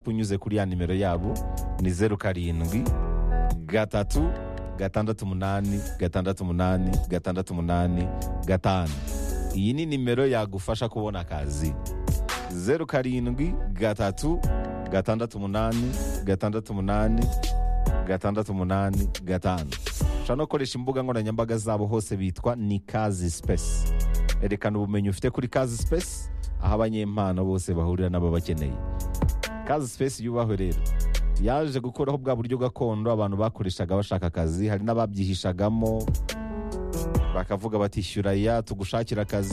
unyuze kuri ya nimero yabo ni zeru karindwi gatatu gatandatu umunani gatandatu umunani gatandatu umunani gatanu iyi ni nimero yagufasha kubona akazi zeru karindwi gatatu gatandatu umunani gatandatu umunani gatandatu umunani gatanu ushobora no gukoresha imbuga nkoranyambaga zabo hose bitwa ni kazi sipesi erekana ubumenyi ufite kuri kazi sipesi aho abanyempano bose bahurira n'ababakeneye kazi sipesi yubahwe rero yaje gukuraho bwa buryo gakondo abantu bakoreshaga bashaka akazi hari n'ababyihishagamo bakavuga batishyura ya tugushakira akazi